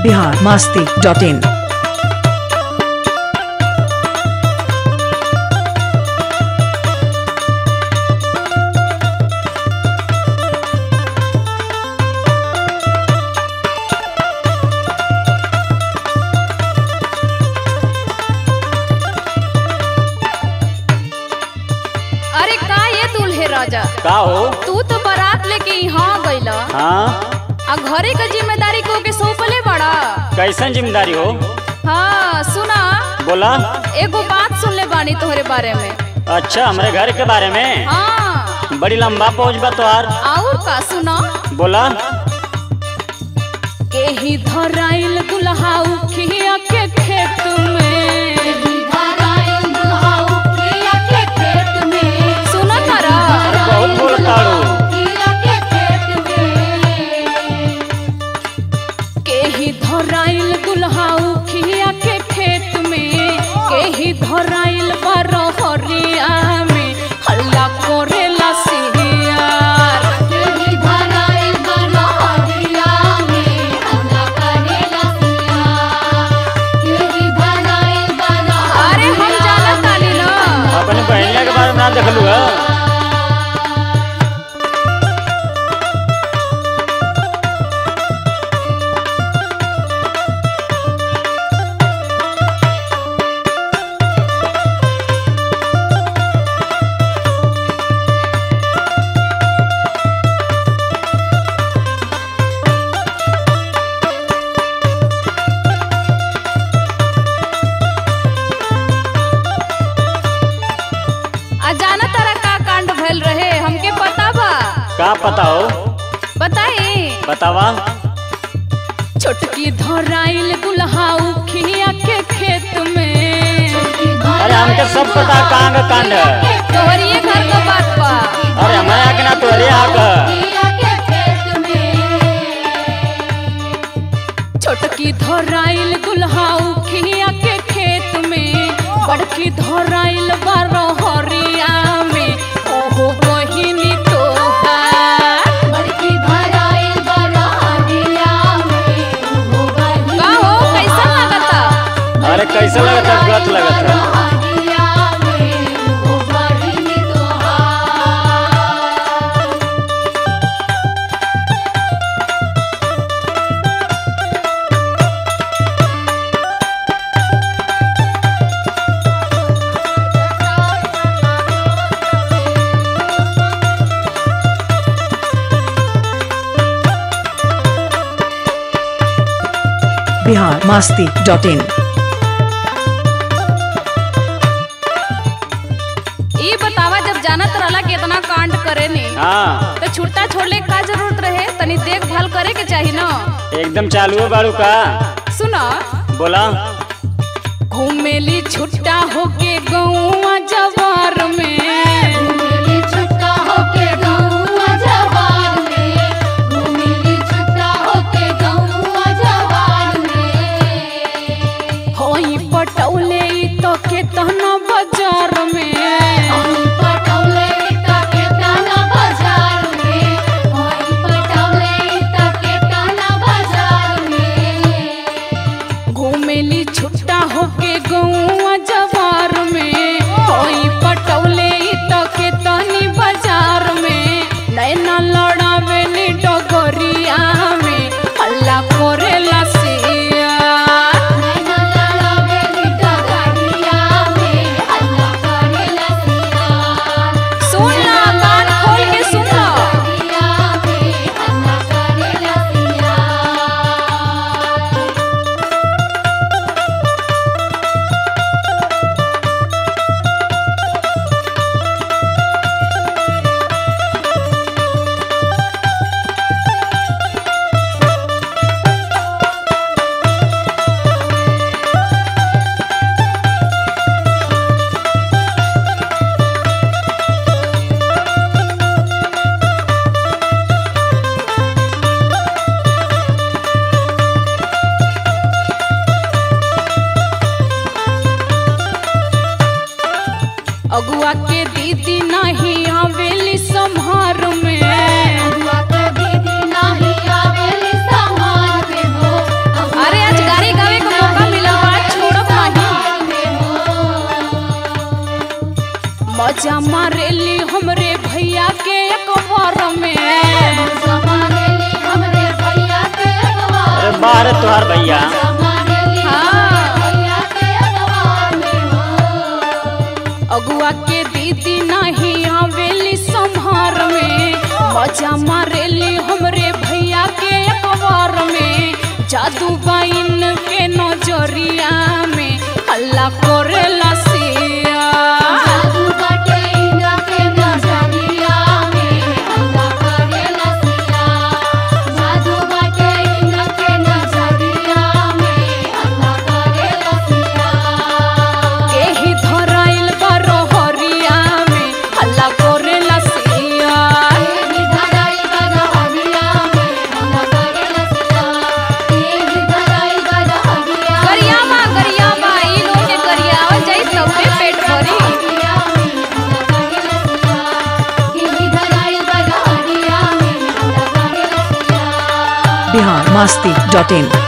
Bihar Masti dot in अरे का ये दूल्हे राजा का हो तू तो बारात लेके यहाँ गइला हाँ आ घरे का जिम्मेदारी को के सौंपले बड़ा कैसन जिम्मेदारी हो हाँ सुना बोला एगो बात सुन ले बानी तोहरे बारे में अच्छा हमारे घर के बारे में हाँ बड़ी लंबा पहुँच बा तोहार और का सुना बोला एही धराइल दुल्हाऊ खिया के खेत में सुना तारा बहुत बोलताड़ू केही धराइल दुल्हाऊ खिया के खेत में केही धराइल बरहरिया में हल्ला करेला सिहियार अरे हम जाना तानी ना अपने बहनिया के बारे में ना देखलू है आ जाना तारा का कांड भइल रहे हमके पता बा का पता हो बताई बतावा छोटकी धराइल दुल्हाऊ खिया के खेत में अरे हमके सब पता कहाँ का कांड है तोहरिए घर का बात बा अरे हमारे यहाँ के ना तोहरे यहाँ का छोटकी धराइल दुल्हाऊ खिया के खेत में बड़की धराइल बरहरिया में ओहो बहिनी तोहार का हो कैसा लगता अरे कैसे लगता गलत लगता बिहार मास्ती डॉट इन ई बतावा जब जानत रहला कि इतना कांड करे नी हाँ तो छुट्टा छोड़ले का जरूरत रहे तनी देखभाल करे के चाही ना एकदम चालू है बाड़ू का सुना बोला घूमेली छुट्टा होके गौवा जवार में होई पटौले ई तो के तहना बाजार में घूमेली छुट्टा होके गौवा जवार में होई पटौले ई तो के मजा मारेली हमरे भैया के अखबार में अरे बाहर है तुहार भैया अगुआ के दीदी नहीं आवेली संहार में मजा मारेली हमरे भैया के अखबार में जादू बाइन के नजरिया में हल्ला करेला सिया केही धराइल बरहरिया में हल्ला करेला सिया गरियाबा गरियाबा ई लोग के गरियावल जाई सबे पेट भरी बिहार मस्ती डॉट इन